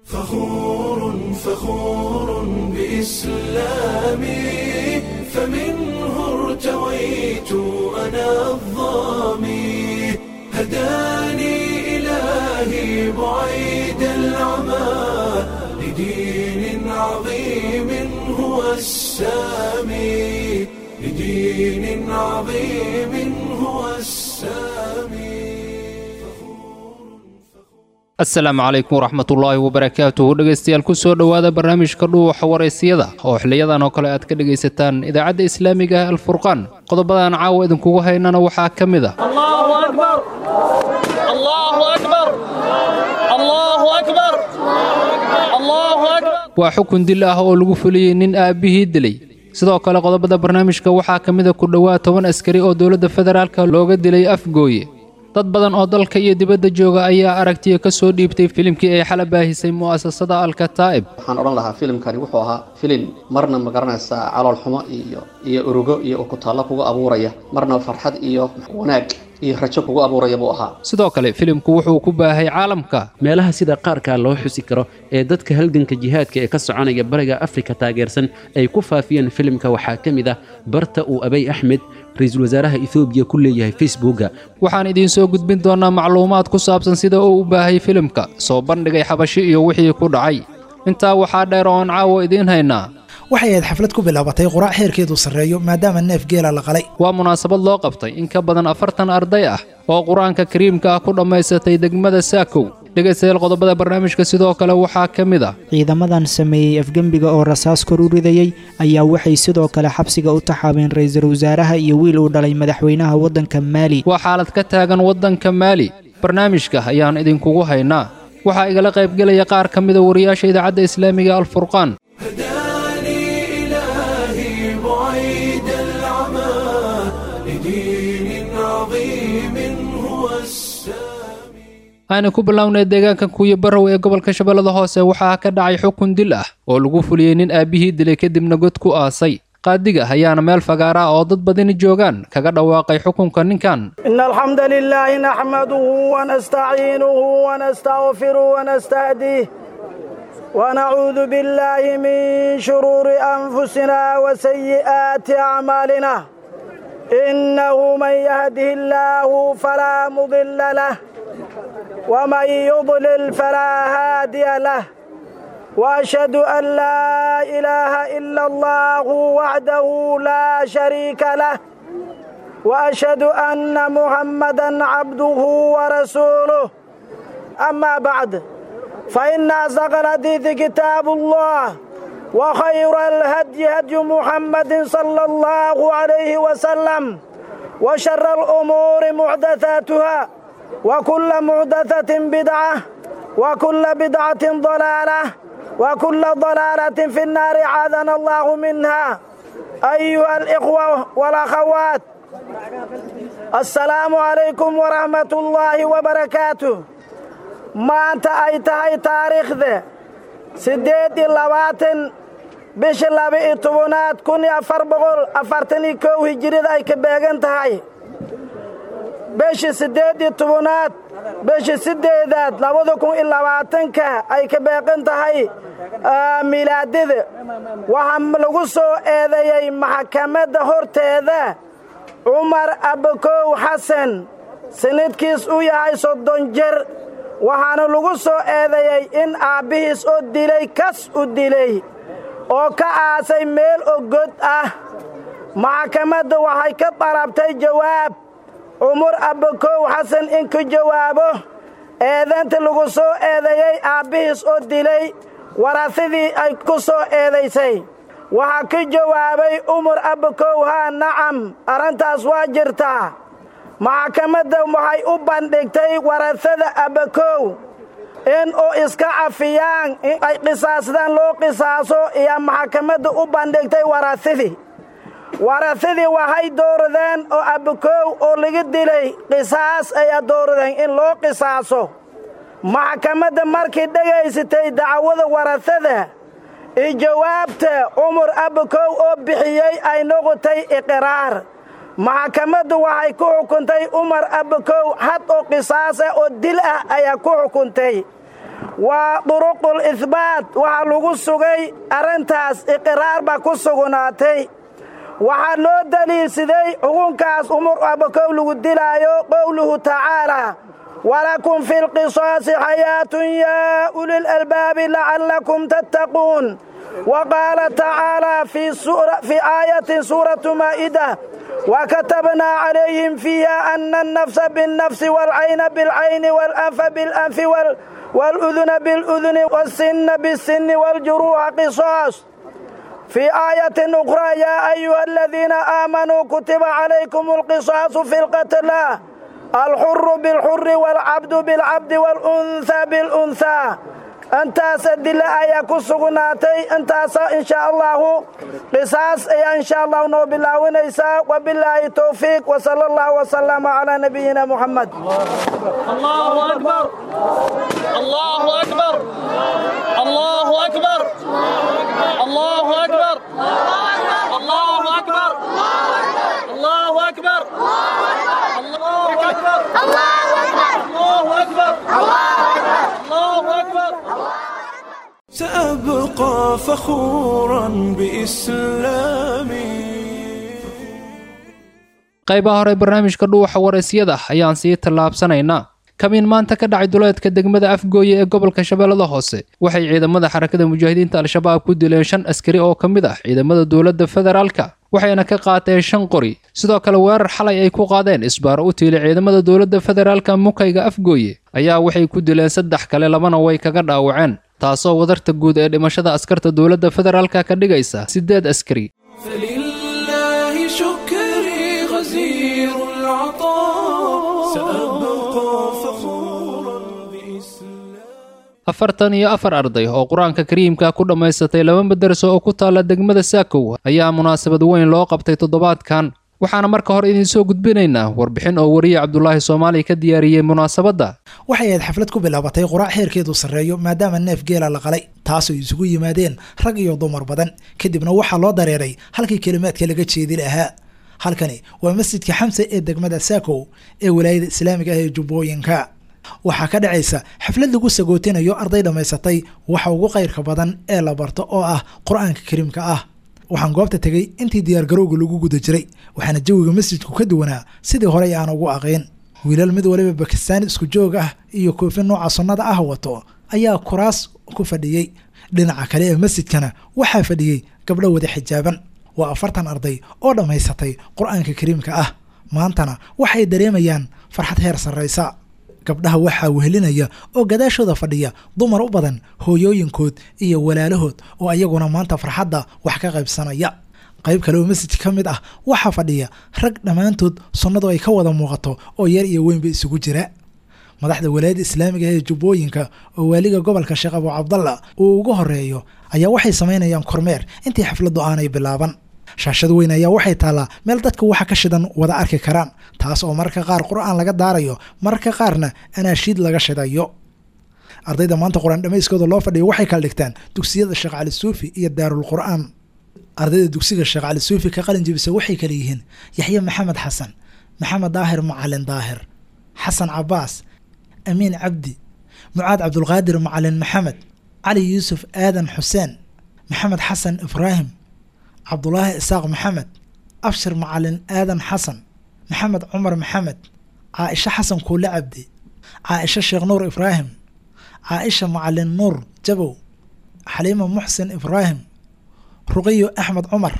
فخور فخور بإسلامي فمنه ارتويت أنا الظامي هداني إلهي بعيد العمى لدين عظيم هو السامي لدين عظيم هو السامي asalaamu calaykum waraxmatullaahi wabarakaatuhu dhegaystayaal ku soo dhowaada barnaamijka dhuuxa waraysiyada oo xiliyadan oo kale aad ka dhegaysataan idaacadda islaamiga ah alfurqaan qodobadan caawa idinkugu haynana waxaa ka mid a الله أكبر الله أكبر الله أكبر الله أكبر waa xukun dil ah oo lagu fuliyey nin aabbihii dilay sidoo kale qodobada barnaamijka waxaa ka mid a ku dhowaad toban askari oo dowladda federaalka looga dilay afgooye dad badan oo dalka iyo dibadda jooga ayaa aragtiya ka soo dhiibtay filimkii ay xala baahisay mu'asasada alkataa'ib waxaan odhan lahaa filimkani wuxuu ahaa filim marna ma garanaysaa calool xumo iyo iyo urugo iyo ukutaallo kugu abuuraya marna farxad iyo wanaag iyo rajo kugu abuuraya buu ahaa sidoo kale filimku wuxuu ku baahay caalamka meelaha sida qaarkaa loo xusi karo ee dadka halganka jihaadka ee ka soconaya bariga afrika taageersan ay ku faafiyeen filimka waxaa ka mid ah barta uu abay axmed ra-iisul wasaaraha ethoobiya ku leeyahay facebooka waxaan idiin soo gudbin doonnaa macluumaad ku saabsan sida uu u baahay filimka soo bandhigay xabashi iyo wixii ku dhacay intaa waxaa dheer oo aan caawa idiin haynaa waxay ahayd xaflad ku bilaabatay quraac heerkeedu sarreeyo maadaama neef geela la qalay waa munaasabad loo qabtay in ka badan afartan arday ah oo qur-aanka kariimka ah ku dhammaysatay degmada saakow dhegaystayaal qodobada barnaamijka sidoo kale waxaa ka mid ah ciidamadan sameeyey afgembiga oo rasaas kor u ridayey ayaa waxay sidoo kale xabsiga u taxaabeen ra-iisul wasaaraha iyo wiil uu dhalay madaxweynaha waddanka maali waa xaalad ka taagan waddanka maali barnaamijka ayaan idinkugu haynaa waxaa igala qaybgelaya qaar ka mida wariyaasha idaacadda islaamiga alfurqaan هداني إلهي بعيد العمى لدين عظيم هو السامي aynu ku bilownay deegaanka kuuyo barrow ee gobolka shabeellada hoose waxaa ka dhacay xukun dil ah oo lagu fuliyey nin aabbihii dilay kadibna god ku aasay qaadiga ayaana meel fagaara ah oo dad badani joogaan kaga dhawaaqay xukunka ninkan إن الحمد لله نحمده ونستعينه ونستغفره ونستهديه ونعوذ بالله من شرور أنفسنا وسيئات أعمالنا إنه من يهده الله فلا مضل له ومن يضلل فلا هادي له وأشهد أن لا إله إلا الله وحده لا شريك له وأشهد أن محمدا عبده ورسوله أما بعد فإن أصدق الحديث كتاب الله وخير الهدي هدي محمد صلى الله عليه وسلم وشر الأمور محدثاتها وكل محدثة بدعة وكل بدعة ضلالة وكل ضلالة في النار عاذنا الله منها أيها الإخوة والأخوات السلام عليكم ورحمة الله وبركاته maanta ay tahay taariikhda siddeed iyo labaatan bisha laba-iyo tobanaad kun iyo afar boqol afartan iyo kow hijirida ay ka beegan tahay bisha siddeed iyo tobanaad bisha siddeedaad labada kun iyo labaatanka ay ka beegan tahay milaadida waxaa lagu soo eedeeyey maxkamadda horteeda cumar abakow xasan sanadkiis u yahay soddon jer waxaana lagu soo eedeeyey in aabbihiis oo dilay kas u dilay oo ka aasay meel oo god ah maxkamadda waxay ka dalabtay jawaab cumar abakow xasan in ku jawaabo eedaynta lagu soo eedeeyey aabbihiis oo dilay warasadii ay ku soo eedaysay waxaa ka jawaabay cumar abakow haa nacam arrintaas waa jirtaa maxkamadda waxay u bandhigtay warasada abakow in uu iska cafiyaan in ay qisaasdaan loo qisaaso iyo maxkamadda u bandhigtay warasadii warasadii waxay dooradeen oo abakow oo laga dilay qisaas ayaa dooradeen in loo qisaaso maxkamadda markii dhegaysatay dacwada warasada iyo jawaabta cumar abakow oo bixiyey ay noqotay iqraar maxkamaddu waxay ku xukuntay umar abakow had oo qisaas ah oo dil ah ayaa ku xukuntay waa duruqul ihbaat waxaa lagu sugay arrintaas iqraar baa ku sugnaatay waxaa loo daliilsaday xukunkaas umur abakow lagu dilaayo qowluhu tacaalaa walakum fi lqisaasi xayaatun yaa ulil albaabi lacallakum tattaquun wa qaala tacaalaa fii aayatin suuratu maa'ida وكتبنا عليهم فيها أن النفس بالنفس والعين بالعين والأنف بالأنف وال والأذن بالأذن والسن بالسن والجروح قصاص في آية أخرى يا أيها الذين آمنوا كتب عليكم القصاص في القتلى الحر بالحر والعبد بالعبد والأنثى بالأنثى intaas dila ayaa ku sugnaatay intaasa insha allahu qisaas ayaa insha allahu noo bilaawinaysaa wabilaahi towfiiq wsala allahu wsalama calaa nabiyina muxamed الله أكبر الله أكبر الله أكبر الله أكبر الله أكبر الله أكبر الله أكبر الله أكبر الله أكبر سأبقى فخورا بإسلامي qaybaha hore barnaamijka dhuuxa waraysyada ayaan sii tallaabsanaynaa kamiin maanta ka dhacay duleedka degmada afgooye ee gobolka shabeellada hoose waxay ciidamada xarakada mujaahidiinta al-shabaab ku dileen shan askari oo ka mid ah ciidamada dowladda federaalka waxayna ka qaateen shan qori sidoo kale weerar xalay ay ku qaadeen isbaaro u tiilay ciidamada dowladda federaalka mukayga afgooye ayaa waxay ku dileen saddex kale labana way kaga dhaawaceen taasoo wadarta guud ee dhimashada askarta dowladda federaalka ka dhigaysa siddeed askari فلله شكري غزير العطاء سأبقى فخورا بإسلامي afartan iyo afar arday oo qur-aanka kariimka ku dhammaysatay laba madarso oo ku taalla degmada saakow ayaa munaasabad weyn loo qabtay toddobaadkan waxaana marka hore idiin soo gudbinaynaa warbixin oo wariye cabdulaahi soomaali ka diyaariyey munaasabadda waxay ahayd xaflad ku bilaabatay quraac heerkeedu sarreeyo maadaama neef geela la qalay taasoo isugu yimaadeen rag iyo dumar badan kadibna waxaa loo dareeray halkii kelimaadka laga jeedi lahaa halkani waa masjidka xamse ee degmada saakow ee walaayada islaamiga ah ee jubbooyinka waxaa ka dhacaysa xaflad lagu sagootinayo arday dhammaysatay waxa ugu qayrka badan ee la barto oo ah qur-aanka kariimka ah waxaan goobta tegay intii diyaargarowga lagu guda jiray waxaana jawiga masjidku ka duwanaa sidii horey aan ugu aqayn wiilal mid waliba bakistaan isku joog ah iyo koofi nooca sunnada ah wato ayaa kuraas ku fadhiyey dhinaca kale ee masjidkana waxaa fadhiyey gabdho wada xijaaban waa afartan arday oo dhammaysatay qur-aanka kariimka ah maantana waxay dareemayaan farxad heer sarraysa gabdhaha waxaa wehelinaya oo gadaashooda fadhiya dumar u badan hooyooyinkood iyo walaalahood oo ayaguna maanta farxadda wax ka qaybsanaya qayb kale oo masjidka ka mid ah waxaa fadhiya rag dhammaantood sunnadu ay ka wada muuqato oo yar iyo weynba isugu jira madaxda walaayadda islaamiga ee jubbooyinka oo waaliga gobolka sheekh abu cabdalla uu ugu horeeyo ayaa waxay samaynayaan kormeer intii xafladdu aanay bilaaban shaashad weyn ayaa waxay taallaa meel dadka waxa ka shidan wada arki karaan taas oo mararka qaar qur-aan laga daarayo mararka qaarna anaashiid laga shidayo ardayda maanta qur-aan dhammayskooda loo fadhiyo waxay kala dhigtaan dugsiyada sheekh cali suufi iyo daarul qur'aan ardayda dugsiga sheekh cali suufi ka qalin jebisa waxay kala yihiin yaxye maxamed xasan maxamed daahir macalin daahir xasan cabaas amiin cabdi mucaad cabdulqaadir macalin maxamed cali yuusuf aadan xuseen maxamed xasan ibraahim cabdulaahi isaaq maxamed abshir macalin aadan xasan maxamed cumar maxamed caaisha xasan kuule cabdi caaisha sheekh nuur ibraahim caaisha macalin nuur jabow xaliima muxsin ibraahim ruqiyo axmed cumar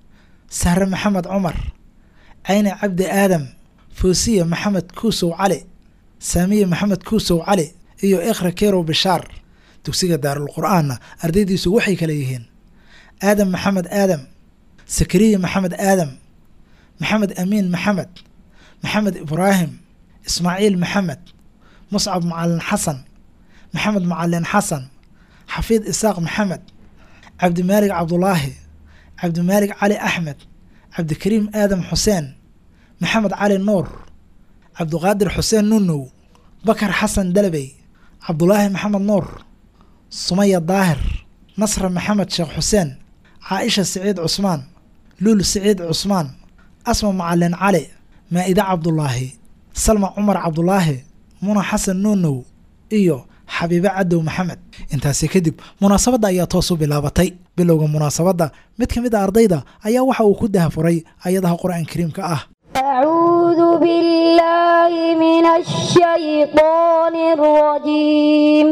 sahre maxamed cumar cayni cabdi aadam foosiya maxamed kuusow cali saamiye maxamed kuusow cali iyo ikhra kerow bishaar dugsiga daarul qur-aanna ardaydiisu waxay kale yihiin aadam maxamed aadam sakariya maxamed aadam maxamed amiin maxamed maxamed ibraahim ismaaciil maxamed muscab macalin xasan maxamed macalin xasan xafiid isaaq maxamed cabdimaalig cabdulaahi cabdimaalig cali axmed cabdikariim aadam xuseen maxamed cali nuur cabdiqaadir xuseen nunow bakar xasan dalabey cabdulaahi maxamed nuur sumaya daahir nasra maxamed sheekh xuseen caaisha siciid cusmaan luul siciid cusmaan asma macalin cali maa'ide cabdulaahi salma cumar cabdulaahi muna xasan nuunow iyo xabiibe cadow maxamed intaasi kadib munaasabadda ayaa toos u bilaabatay bilowga munaasabadda mid ka mid a ardayda ayaa waxa uu ku dahafuray ayadaha qur-aan kariimka ah أعوذ بالله من الشيطان الرجيم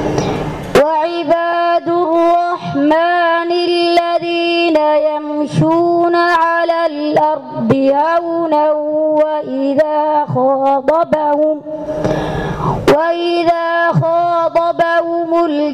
وعباد الرحمن الذين يمشون على الأرض هونا وإذا خاطبهم وإذا خاطبهم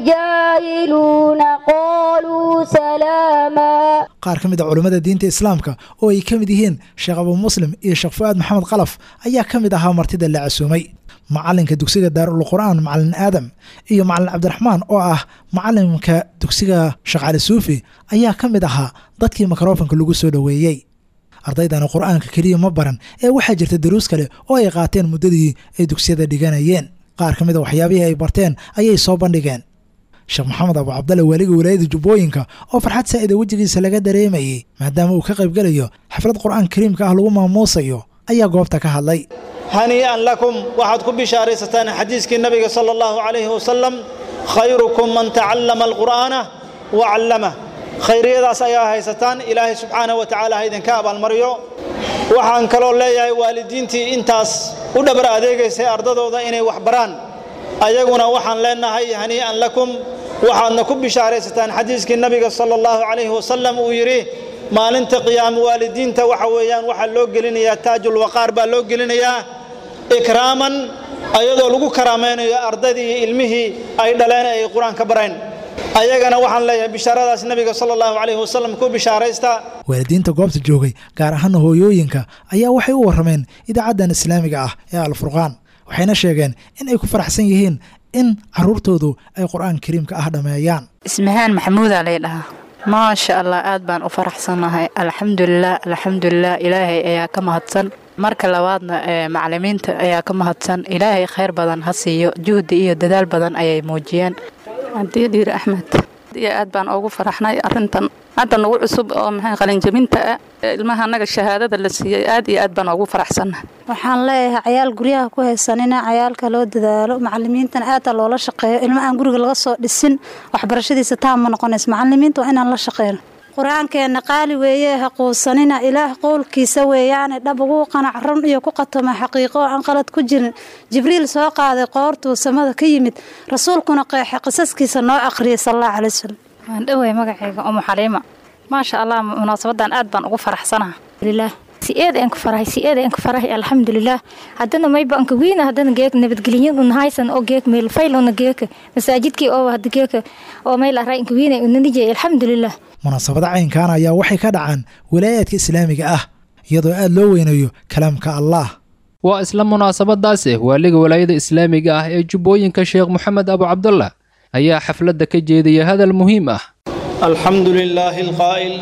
الجاهلون قالوا سلاما qaar ka mid a culammada diinta islaamka oo ay ka mid yihiin sheekh abu muslim iyo sheekh fu'aad maxamed qalaf ayaa ka mid ahaa martida la casuumay macalinka dugsiga daarul qur'aan macalin aadam iyo macalin cabdiraxmaan oo ah macalimka dugsiga sheekh cali suufi ayaa ka mid ahaa dadkii mikrofonka lagu soo dhoweeyey ardaydana qur'aanka keliya ma baran ee waxaa jirta daruus kale oo ay qaateen muddadii ay dugsiyada dhiganayeen qaar ka mid a waxyaabihii ay barteen ayay soo bandhigeen sheekh maxamed abu cabdalle waaliga walaayada jubbooyinka oo farxad saa'ida wejigiisa laga dareemayey maadaama uu ka qaybgelayo xaflad qur'aan kariimka ah lagu maamuusayo ayaa goobta ka hadlay hanii'an lakum waxaad ku bishaaraysataan xadiiskii nabiga sala allahu calayhi wasalam khayrukum man tacallama alqur'aana wa callamah khayriyadaas ayaa haysataan ilaahay subxaanahu wa tacaala ha idinka abaalmariyo waxaan kaloo leeyahay waalidiintii intaas u dhabar adeegaysay ardadooda inay wax baraan ayaguna waxaan leenahay hanii'an lakum waxaadna ku bishaaraysataan xadiiskii nabiga sala allahu calayhi wasalam uu yidhi maalinta qiyaama waalidiinta waxa weeyaan waxaa loo gelinayaa taajulwaqaar baa loo gelinayaa ikraaman ayadoo lagu karaamaynayo ardaydii iyo ilmihii ay dhaleen ay qur-aan ka barayn ayagana waxaan leeyahay bishaaradaas nabiga sala allahu calayhi wasalam ku bishaaraysta waalidiinta goobta joogay gaar ahaana hooyooyinka ayaa waxay u warrameen idaacaddan islaamiga ah ee alfurqaan waxayna sheegeen in ay ku faraxsan yihiin in caruurtoodu ay qur-aan kariimka ah dhammeeyaan ismahaan maxamuudaa lay dhahaa maasha allah aad baan u faraxsannahay alxamdulilah alxamdulilah ilaahay ayaa ka mahadsan marka labaadna macalimiinta ayaa ka mahadsan ilaahay khayr badan ha siiyo juhdi iyo dadaal badan ayay muujiyeen cabdiyadiir axmed iyo aad baan ugu faraxnay arintan hadda nagu cusub oo maxay qalinjabinta ah ilmaha annaga shahaadada la siiyey aad iyo aad baan ugu faraxsannahay waxaan leeyahay cayaal guryaha ku haysanina cayaalka loo dadaalo macalimiintana aada loola shaqeeyo ilma aan guriga laga soo dhisin waxbarashadiisa taam ma noqonayso macalimiinta waa inaan la shaqeyno qur-aankeenna qaali weeye ha quusanina ilaah qowlkiisa weeyaane dhab ugu qanac run iyo ku qatoma xaqiiqo oo aan qalad ku jirin jibriil soo qaaday qoortuu samada ka yimid rasuulkuna qeexe qisaskiisa noo aqriyay salalla calay wasalam waan dhowey magacayga umu xaliima maasha allah munaasabadan aad baan ugu faraxsanaha lilah si-eeda aan ku farahay si-eeda aan ku farahay alxamdulilah haddana mayba anka wiina haddana geek nabadgelyan un haysan oo geek meel fayl una geeka masaajidkii oo hadda geeka oo meel araa inka wiina unanijay alxamdulilah munaasabada caynkan ayaa waxay ka dhacaan walaayaadka islaamiga ah iyadoo aad loo weynayo kalaamka allah waa isla munaasabadaase waaliga walaayada islaamiga ah ee jubbooyinka sheekh moxamed abu cabdullah ayaa xafladda ka jeedaya hadal muhiim ah alxamdu lilaahi alqaa'il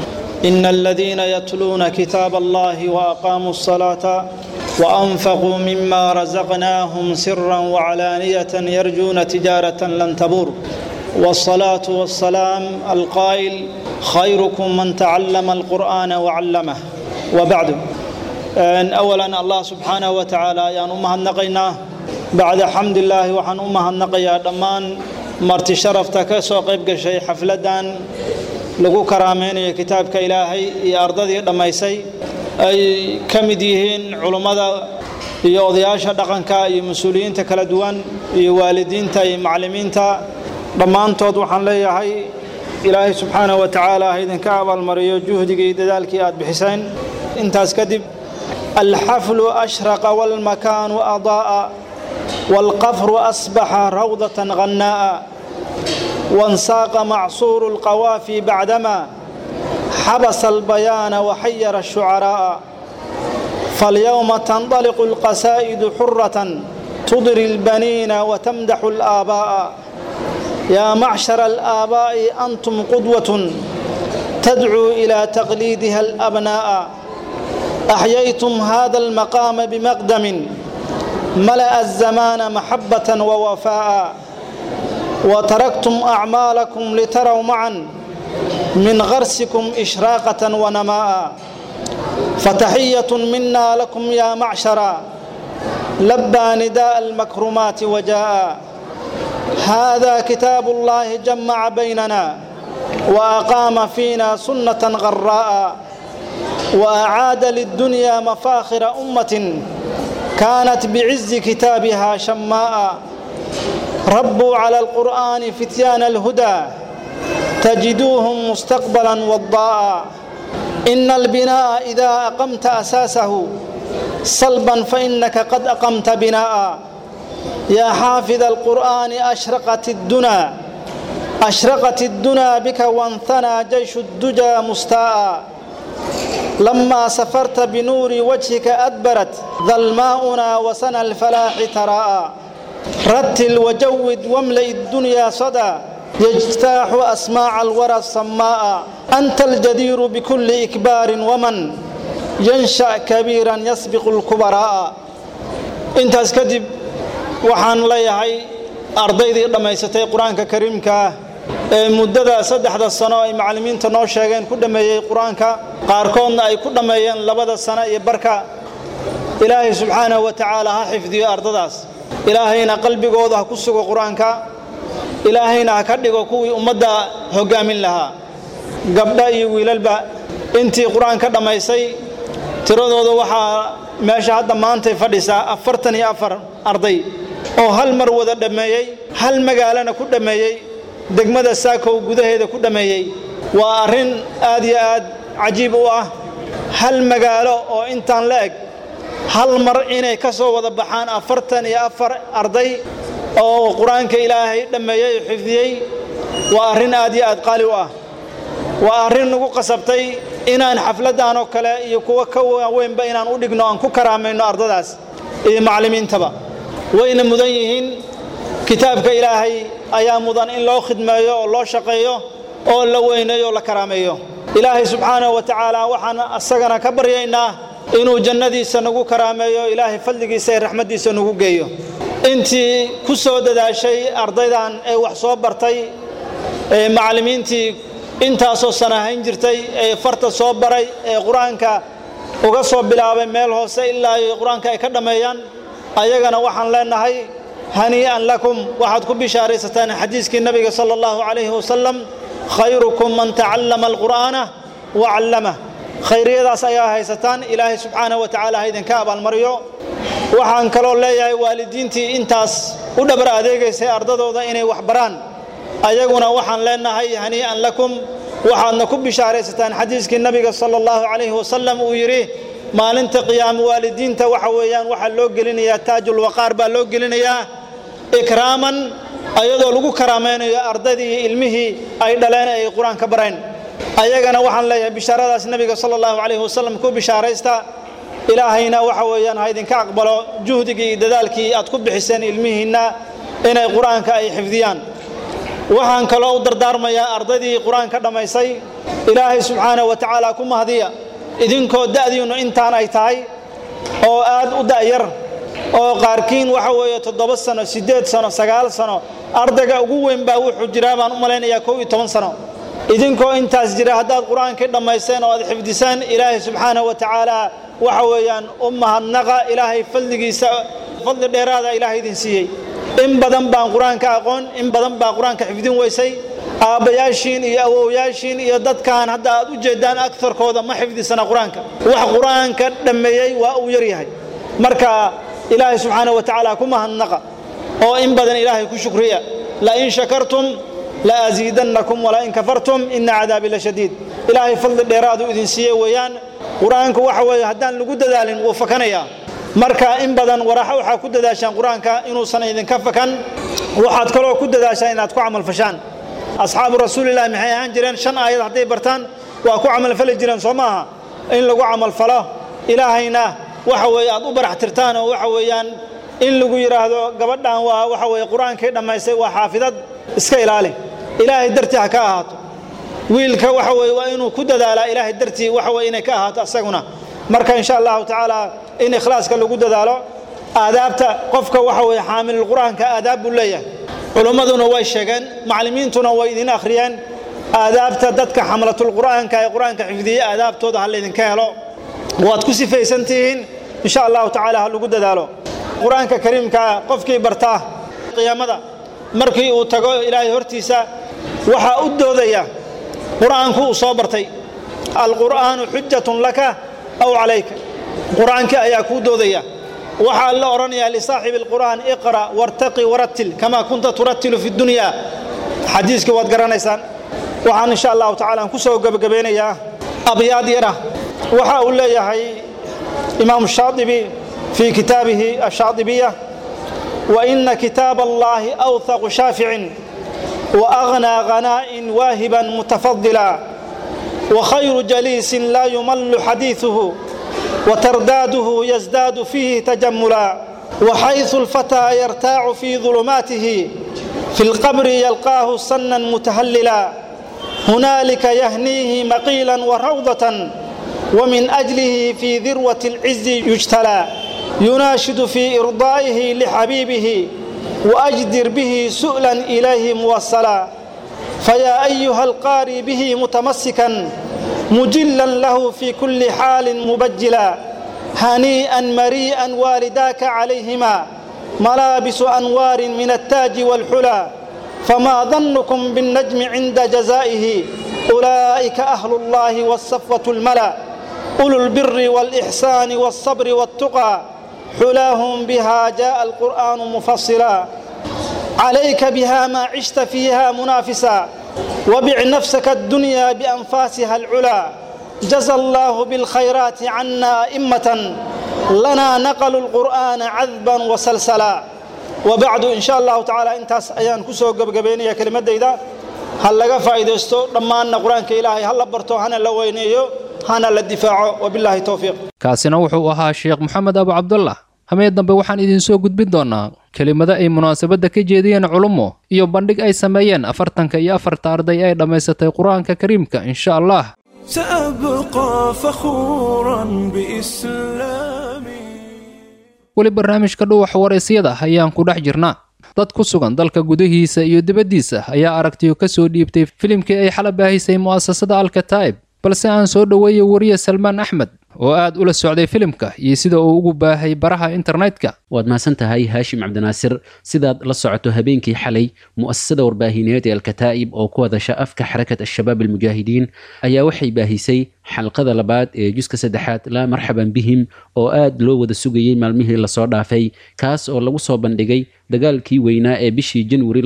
ina aladiina yatluuna kitaab allahi waaqaamuu asalaata waanfaquu mima razaqnaahum siran wacalaaniyatan yarjuuna tijaaratan lan tabuur والصلاة والسلام القائل خيركم من تعلم القرآن وعلمه وبعد أولا الله سبحانه وتعالى يان أمها النقينا بعد حمد الله وحن أمها النقيا دمان مرتي شرفتك سوق يبقى شيء حفلة لغو كرامين كتابك إلهي يا أرضي دميسي أي كمديهين علماء iyo odayaasha dhaqanka iyo mas-uuliyiinta kala duwan iyo waalidiinta iyo macallimiinta dhammaantood waxaan leeyahay ilaahay subxaanahu wa tacaala ha idinka abaalmariyo juhdigii dadaalkii aad bixiseen intaas kadib alxaflu ashraqa walmakaanu adaa'a waalqafru asbaxa rawdatan qannaa'a wansaaqa macsuuru alqawaafi bacdama xabasa albayaana waxayara ashucaraa'a falyowma tandaliqu alqasaa'idu xuratan tudri albaniina watamdaxu alaabaa'a يا معشر الآباء أنتم قدوة تدعو إلى تقليدها الأبناء أحييتم هذا المقام بمقدم ملأ الزمان محبة ووفاء وتركتم أعمالكم لتروا معا من غرسكم إشراقة ونماء فتحية منا لكم يا معشرا لبى نداء المكرمات وجاء هذا كتاب الله جمع بيننا وأقام فينا سنة غراء وأعاد للدنيا مفاخر أمة كانت بعز كتابها شماء ربوا على القرآن فتيان الهدى تجدوهم مستقبلا وضاء إن البناء إذا أقمت أساسه صلبا فإنك قد أقمت بناء يا حافظ القرآن أشرقت الدنا أشرقت الدنا بك وانثنى جيش الدجى مستاء لما سفرت بنور وجهك أدبرت ظلماؤنا وسنى الفلاح تراءى رتل وجود واملئ الدنيا صدى يجتاح أسماع الورى الصماء أنت الجدير بكل إكبار ومن ينشأ كبيرا يسبق الكبراء انت اسكدب waxaan leeyahay ardaydii dhammaysatay qur-aanka kariimka ah ee muddada saddexda sano ay macallimiinta noo sheegeen ku dhammeeyey qur-aanka qaarkoodna ay ku dhammeeyeen labada sano iyo barka ilaahay subxaanahu wa tacaala ha xifdiyo ardadaas ilaahayna qalbigooda ha ku sugo qur-aanka ilaahayna ha ka dhigo kuwii ummadda hoggaamin lahaa gabdha iyo wiilalba intii qur-aanka dhammaysay tiradooda waxaa meesha hadda maantay fadhisaa afartan iyo afar arday oo hal mar wada dhammeeyey hal magaalana ku dhammeeyey degmada saakow gudaheeda ku dhammeeyey waa arrin aad iyo aad cajiib u ah hal magaalo oo intaan la eg hal mar inay ka soo wada baxaan afartan iyo afar arday oo qur-aanka ilaahay dhammeeyey oo xifdiyey waa arrin aad iyo aad qaali u ah waa arrin nagu qasabtay inaan xafladdan oo kale iyo kuwa ka waaweynba inaan u dhigno aan ku karaamayno ardadaas iyo macallimiintaba wayna mudan yihiin kitaabka ilaahay ayaa mudan in loo khidmeeyo oo loo shaqeeyo oo la weyneeyo oo la karaameeyo ilaahay subxaanahu wa tacaala waxaan asagana ka baryaynaa inuu jannadiisa nagu karaameeyo ilaahay fadligiisa ee raxmaddiisa nagu geeyo intii ku soo dadaashay ardaydan ee wax soo bartay ee macallimiintii intaasoo sana hayn jirtay ee farta soo baray ee qur-aanka uga soo bilaabay meel hoose ilaa ay qur-aanka ay ka dhammeeyaan ayagana waxaan leenahay hanii'an lakum waxaad ku bishaaraysataan xadiiskii nabiga sala allahu calayhi wasalam khayrukum man tacallama alqur'aana wa callamah khayriyadaas ayaa haysataan ilaahay subxaanahu wa tacaala ha idinka abaalmariyo waxaan kaloo leeyahay waalidiintii intaas u dhabar adeegaysay ardadooda inay wax baraan ayaguna waxaan leenahay hanii'an lakum waxaadna ku bishaaraysataan xadiiskii nabiga sala allahu calayhi wasalam uu yidhi maalinta qiyaamo waalidiinta waxa weeyaan waxaa loo gelinayaa taajulwaqaar baa loo gelinayaa ikraaman ayadoo lagu karaamaynayo ardaydii iyo ilmihii ay dhaleen ay qur-aan ka bareen ayagana waxaan leeyahay bishaaradaas nabiga sala allahu calayhi wasalam ku bishaaraysta ilaahayna waxa weeyaan ha idinka aqbalo juhdigii iyo dadaalkii aad ku bixiseen ilmihiinna inay qur-aanka ay xifdiyaan waxaan kaloo u dardaarmayaa ardaydii qur-aanka dhammaysay ilaahay subxaanahu wa tacaala ku mahdiya idinkoo da'diinnu intaan ay tahay oo aad u da'yar oo qaarkiin waxa weeye toddoba sano siddeed sano sagaal sano ardayga ugu weyn baa wuxuu jiraa baan u malaynayaa kow iyo toban sano idinkoo intaas jira haddaad qur-aankii dhammayseen oo aad xifdisaan ilaahay subxaanahu wa tacaala waxa weeyaan u mahadnaqa ilaahay fadligiisa fadli dheeraada ilaahay idin siiyey in badan baan qur-aanka aqoon in badan baa qur-aanka xifdin weysay aabbayaashiin iyo awowyaashiin iyo dadkan hadda aad u jeedaan agtarkooda ma xifdisana qur-aanka wax qur-aanka dhammeeyey waa uu yaryahay marka ilaahay subxaanahu wa tacaala ku mahadnaqa oo in badan ilaahay ku shukriya lain shakartum laaziidannakum walain kafartum ina cadaabi la shadiid ilaahay fadli dheeraadu idin siiye weeyaan qur-aanku waxa weeye haddaan lagu dadaalin wuu fakanayaa marka in badan waraxa waxaa ku dadaashaan qur-aanka inuusan idinka fakan waxaad kaloo ku dadaashaan inaad ku camalfashaan asxaabu rasuulillahi maxay ahaan jireen shan aayad hadday bartaan waa ku camalfali jireen soo maaha in lagu camalfalo ilaahayna waxa weeye aad u barax tirtaan oo waxa weeyaan in lagu yidhaahdo gabadhan waa waxa weeye qur-aankii dhammaystay waa xaafidad iska ilaali ilaahay dartii ha ka ahaato wiilka waxa weeye waa inuu ku dadaalaa ilaahay dartii waxa weye inay ka ahaato asaguna marka insha allahu tacaala in ikhlaaska lagu dadaalo aadaabta qofka waxa weeye xaamilul qur-aanka aadaab buu leeyahay culimmaduna way sheegeen macallimiintuna way idin akhriyeen aadaabta dadka xamlatul qur'aanka ee qur-aanka xifdiyey aadaabtooda ha laydinka helo waad ku sifaysan tihiin insha allahu tacaala ha lagu dadaalo qur-aanka kariimka qofkii bartaa qiyaamada markii uu tago ilaahay hortiisa waxaa u doodaya qur'aanku uu soo bartay alqur'aanu xujatun laka aw calayka qur'aankii ayaa kuu doodaya waxaa la odhanayaa lisaaxibi alqur'aan iqra' wartaqi warattil kamaa kunta turattilu fi dunya xadiiska waad garanaysaan waxaan insha allahu tacala aan ku soo gebagabeynayaa abyaad yara waxa uu leeyahay imaamu shaadibi fii kitaabihi ashaadibiya وإن كتاب الله أوثق شافع وأغنى غناء واهبا متفضلا وخير جليس لا يمل حديثه وترداده يزداد فيه تجملا وحيث الفتى يرتاع في ظلماته في القبر يلقاه سنا متهللا هنالك يهنيه مقيلا وروضة ومن أجله في ذروة العز يجتلى يناشد في إرضائه لحبيبه وأجدر به سؤلا إليه موصلا فيا أيها القاري به متمسكا مجلا له في كل حال مبجلا هنيئا مريئا والداك عليهما ملابس أنوار من التاج والحلى فما ظنكم بالنجم عند جزائه أولئك أهل الله والصفوة الملا أولو البر والإحسان والصبر والتقى حلاهم بها جاء القرآن مفصلا عليك بها ما عشت فيها منافسا وبع نفسك الدنيا بأنفاسها العلا جزى الله بالخيرات عنا أئمة لنا نقلوا القرآن عذبا وسلسلا وبعد إن شاء الله تعالى انتاس أيان كسو قبقبيني كلمة ديدا هل لغا فايدستو لما أن قرآن كإلهي هل برتو هنا لوينيو hana la difaaco wabilaahi towfiiq kaasina wuxuu ahaa sheekh moxamed abu cabdullah hamee dambe waxaan idinsoo gudbin doonaa kelimado ay munaasabadda ka jeediyeen culummo iyo bandhig ay sameeyeen afartanka iyo afarta arday ay dhammaysatay qur-aanka kariimka insha allah سأبقى فخورا بإسلامي weli barnaamijka dhuwaxa waraysyada ayaan ku dhex jirnaa dad ku sugan dalka gudihiisa iyo dibaddiisa ayaa aragtiyo ka soo dhiibtay filimkii ay xala baahisay mu'asasada alkataa'ib balse aan soo dhoweeyey wariye salmaan axmed oo aad ula socday filimka iyo sida uu ugu baahay baraha internetka waad mahadsan tahay haashim cabdinaasir sidaad la socoto habeenkii xalay mu'asasada warbaahineed ee alkataa'ib oo ku hadasha afka xarakat al-shabaab almujaahidiin ayaa waxay baahisay xalqada labaad ee juska saddexaad laa marxaban bihim oo aad loo wada sugayey maalmihii lasoo dhaafay kaas oo lagu soo bandhigay dagaalkii weynaa ee bishii janwari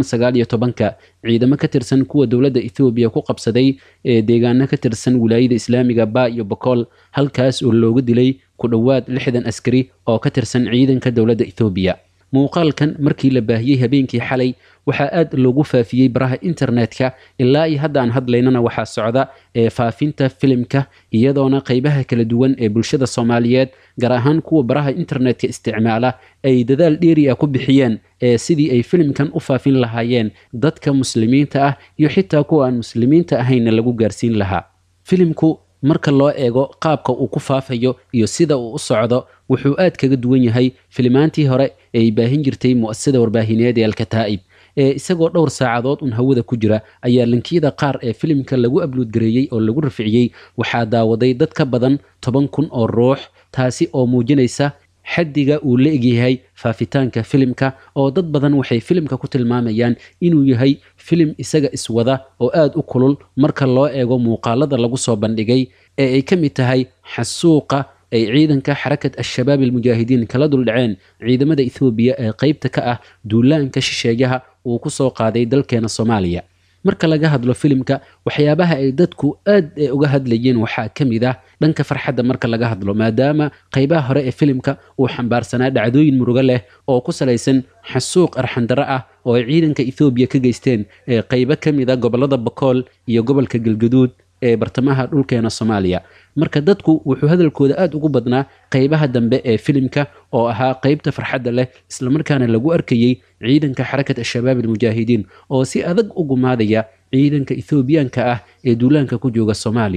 ka ciidamo ka tirsan kuwa dowladda ethoobiya ku qabsaday ee deegaano ka tirsan wilaayada islaamiga ba iyo bokool halkaas oo looga dilay ku dhowaad lixdan askari oo ka tirsan ciidanka dowladda ethoobiya muuqaalkan markii la baahiyey habeenkii xalay waxaa aad loogu faafiyey baraha internetka ilaa iyo hadda aan hadlaynana waxaa socda ee faafinta filimka iyadoona qaybaha kala duwan ee bulshada soomaaliyeed gaar ahaan kuwa baraha internetka isticmaala ay dadaal dheeri ah ku bixiyeen ee sidii ay filimkan u faafin lahaayeen dadka muslimiinta ah iyo xitaa kuwa aan muslimiinta ahaynna lagu gaarsiin lahaa filimku marka loo eego qaabka uu ku faafayo iyo sida uu u socdo wuxuu aad kaga duwan yahay filimaantii hore ee ay baahin jirtay mu'asasada warbaahineed ee alkataa'ib ee isagoo dhowr saacadood un hawada ku jira ayaa linkiyada qaar ee filimka lagu abluudgareeyey oo lagu rafciyey waxaa daawaday dad ka badan toban kun oo ruux taasi oo muujinaysa xaddiga uu la egyahay faafitaanka filimka oo dad badan waxay filimka ku tilmaamayaan inuu yahay filim isaga iswada oo aad u kulul marka loo eego muuqaalada lagu soo bandhigay ee ay ka mid tahay xasuuqa ay ciidanka xarakat al-shabaab almujaahidiin kala duldhaceen ciidamada ethoobiya ee qaybta ka ah duulaanka shisheeyaha uu ku soo qaaday dalkeena soomaaliya marka laga hadlo filimka waxyaabaha ay dadku aad uga hadlayeen waxaa ka mid ah dhanka farxadda marka laga hadlo maadaama qaybaha hore ee filimka uu xambaarsanaa dhacdooyin murugo leh oo ku salaysan xasuuq arxandaro ah oo ay ciidanka ethoobiya ka geysteen ee qaybo ka mid a gobolada bakool iyo gobolka galgaduud ee bartamaha dhulkeena soomaaliya marka dadku wuxuu hadalkooda aad ugu badnaa qaybaha dambe ee filimka oo ahaa qaybta farxadda leh islamarkaana lagu arkayey ciidanka xarakat al-shabaab almujaahidiin oo si adag u gumaadaya ciidanka ethoobiyaanka ah ee duulaanka ku jooga soomaaliya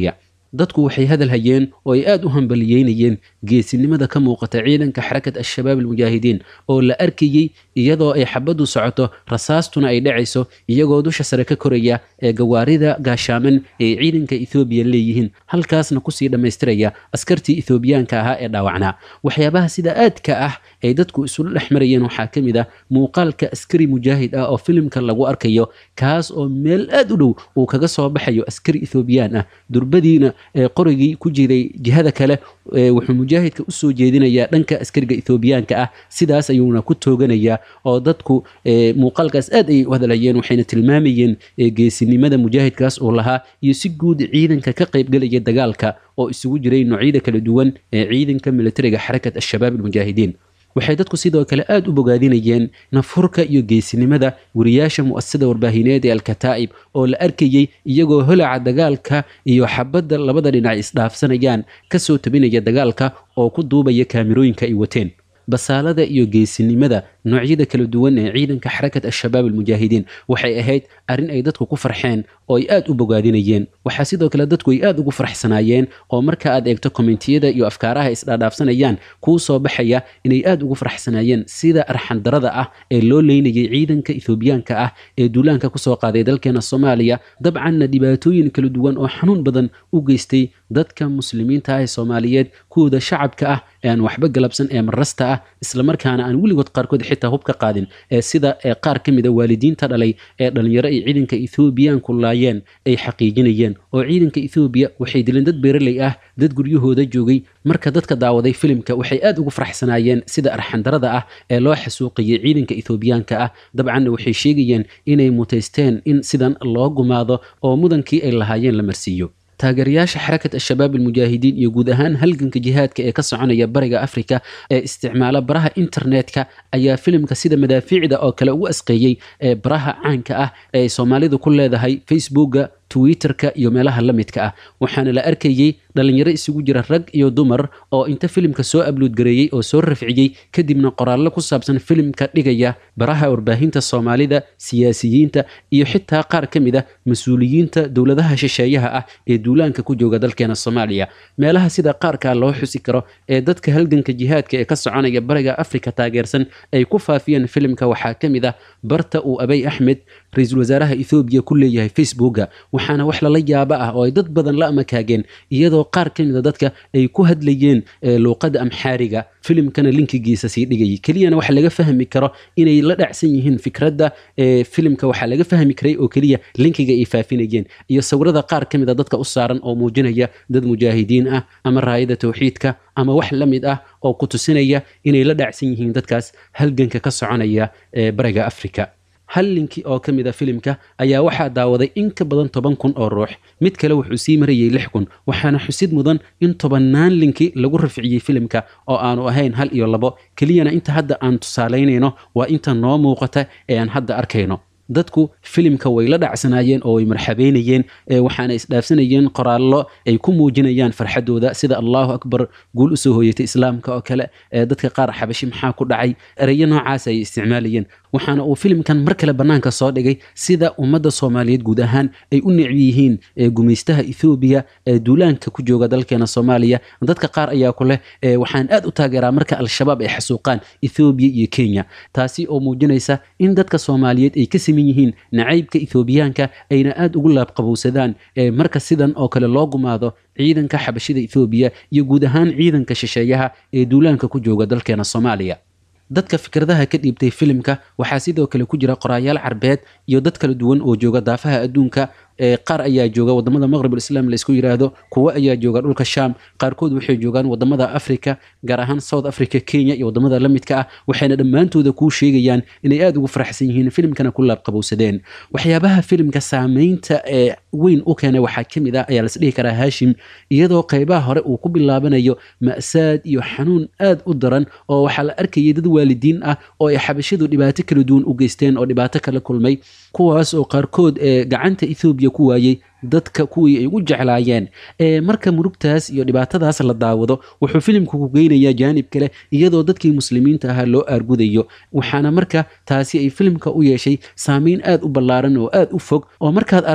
dadku waxay hadal hayeen oo ay aad u hambaliyeynayeen geesinimada ka muuqata ciidanka xarakat al-shabaab almujaahidiin oo la arkayey iyadoo ay xabaddu socoto rasaastuna ay dhacayso iyagoo dusha sare ka koraya ee gawaarida gaashaaman ee ciidanka ethoobiya leeyihiin halkaasna kusii dhammaystiraya askartii ethoobiyaanka ahaa ee dhaawacnaa waxyaabaha sida aadka ah ay dadku isula dhex marayeen waxaa ka mid ah muuqaalka askari mujaahid ah oo filimka lagu arkayo kaas oo meel aad u dhow uu kaga soo baxayo askari ethoobiyan ah durbadiina ee qorigii ku jiray jihada kale wuxuu mujaahidka usoo jeedinayaa dhanka askariga ethoobiyaanka ah sidaas ayuuna ku tooganayaa oo dadku muuqaalkaas aad ay u hadlayeen waxayna tilmaamayeen geesinimada mujaahidkaas uu lahaa iyo si guud ciidanka ka qaybgelaya dagaalka oo isugu jiray noocyada kala duwan ee ciidanka militariga xarakat al-shabaab almujaahidiin waxay dadku sidoo kale aad u bogaadinayeen nafurka iyo geesinimada wariyaasha mu'asasada warbaahineed ee alkataa'ib oo la arkayey iyagoo holaca dagaalka iyo xabadda labada dhinac isdhaafsanayaan kasoo tabinaya dagaalka oo ku duubaya kaamirooyinka ay wateen basaalada iyo geesinimada noocyada kala duwan ee ciidanka xarakat al-shabaab almujaahidiin waxay ahayd arrin ay dadku ku farxeen oo ay aad u bogaadinayeen waxaa sidoo kale dadku ay aad ugu farxsanaayeen oo marka aad eegto kommentiyada iyo afkaaraha isdhaadhaafsanayaan kuu soo baxaya inay aad ugu farxsanaayeen sida arxandarada ah ee loo leynayay ciidanka ethoobiyaanka ah ee duulaanka kusoo qaaday dalkeena soomaaliya dabcanna dhibaatooyin kala duwan oo xanuun badan u geystay dadka muslimiinta ah ee soomaaliyeed kuwooda shacabka ah ee aan waxba galabsan ee marasta ah islamarkaana aan weligood qaarkood xitaa hub ka qaadin ee sida qaar ka mida waalidiinta dhalay ee dhalinyaro ay ciidanka ethoobiyaanku laayeen ay xaqiijinayeen oo ciidanka ethoobiya waxay dileen dad beeraley ah dad guryahooda joogay marka dadka daawaday filimka waxay aad ugu farxsanaayeen sida arxandarada ah ee loo xasuuqiyey ciidanka ethoobiyaanka ah dabcanna waxay sheegayeen inay mutaysteen in sidan loo gumaado oo mudankii ay lahaayeen la marsiiyo taageerayaasha xarakat al-shabaab almujaahidiin iyo guud ahaan halganka jihaadka ee ka soconaya bariga afrika ee isticmaala baraha internetka ayaa filimka sida madaafiicda oo kale ugu asqeeyey ee baraha caanka ah ee soomaalidu ku leedahay facebooka twitterka iyo meelaha la midka ah waxaana la arkayey dhalinyaro isugu jira rag iyo dumar oo inta filimka soo abluudgareeyey oo soo rafciyey kadibna qoraallo ku saabsan filimka dhigaya baraha warbaahinta soomaalida siyaasiyiinta iyo xitaa qaar ka mid ah mas-uuliyiinta dowladaha shisheeyaha ah ee duulaanka ku jooga dalkeena soomaaliya meelaha sida qaarkaa loo xusi karo ee dadka halganka jihaadka ee ka soconaya bariga afrika taageersan ay ku faafiyeen filimka waxaa ka mid ah barta uu abay axmed ra-iisul wasaaraha ethoobiya ku leeyahay facebooka waxaana wax lala yaabo ah oo ay dad badan la amakaageen iyadoo qaar ka mida dadka ay ku hadlayeen luuqadda amxaariga filimkana linkigiisa sii dhigayay keliyana waxa laga fahmi karo inay la dhacsan yihiin fikradda filimka waxaa laga fahmi karay oo keliya linkiga ay faafinayeen iyo sawirada qaar ka mida dadka u saaran oo muujinaya dad mujaahidiin ah ama raayada towxiidka ama wax la mid ah oo ku tusinaya inay la dhacsan yihiin dadkaas halganka ka soconaya ee bariga afrika hal linki oo ka mid a filimka ayaa waxaa daawaday in ka badan toban kun oo ruux mid kale wuxuu sii marayay lix kun waxaana xusid mudan in tobannaan linki lagu rafciyey filimka oo aanu ahayn hal iyo labo keliyana inta hadda aan tusaalaynayno waa inta noo muuqata ee aan hadda arkayno dadku filimka way la dhacsanaayeen oo way marxabeynayeen waxaana isdhaafsanayeen qoraallo ay ku muujinayaan farxadooda sida allahu akbar guul usoo hooyatay islaamka oo kale dadka qaar xabashi maxaa ku dhacay ereyo noocaas ay isticmaalayeen waxaana uu filimkan mar kale bannaanka soo dhigay sida ummadda soomaaliyeed guud ahaan ay u necbi yihiin gumaystaha ethoobiya ee duulaanka ku jooga dalkeena soomaaliya dadka qaar ayaa ku leh waxaan aad u taageeraa marka al-shabaab ay xasuuqaan ethoobiya iyo kenya taasi oo muujinaysa in dadka soomaaliyeed ay ka siman yihiin nacaybka ethoobiyaanka ayna aad ugu laabqabowsadaan marka sidan oo kale loo gumaado ciidanka xabashida ethoobiya iyo guud ahaan ciidanka shisheeyaha ee duulaanka ku jooga dalkeena soomaaliya dadka fikradaha ka dhiibtay filimka waxaa sidoo kale ku jira qoraayaal carbeed iyo dad kala duwan oo jooga daafaha adduunka qaar ayaa jooga wadamada maqrib alislaam laysku yiraahdo kuwo ayaa jooga dhulka sham qaarkood waxay joogaan wadamada africa gaar ahaan south africa kenya iyo wadamada la midka ah waxayna dhammaantooda kuu sheegayaan inay aad ugu faraxsan yihiin filimkana ku laabqabowsadeen waxyaabaha filimka saameynta ee weyn u keenay waxaa ka mid ah ayaa lasdhihi karaa haashim iyadoo qaybaha hore uu ku bilaabanayo ma'saad iyo xanuun aad u daran oo waxaa la arkayay dad waalidiin ah oo ay xabashidu dhibaato kala duwan u geysteen oo dhibaato kala kulmay kuwaas oo qaarkood ee gacanta ethoobiya ku waayey dadka kuwii ay ugu jeclaayeen marka murugtaas iyo dhibaatadaas la daawado wuxuu filimku ku geynayaa jaanib kale iyadoo dadkii muslimiinta ahaa loo aargudayo waxaana marka taasi ay filimka u yeeshay saameyn aad u ballaaran oo aad u fog oo markaad aragto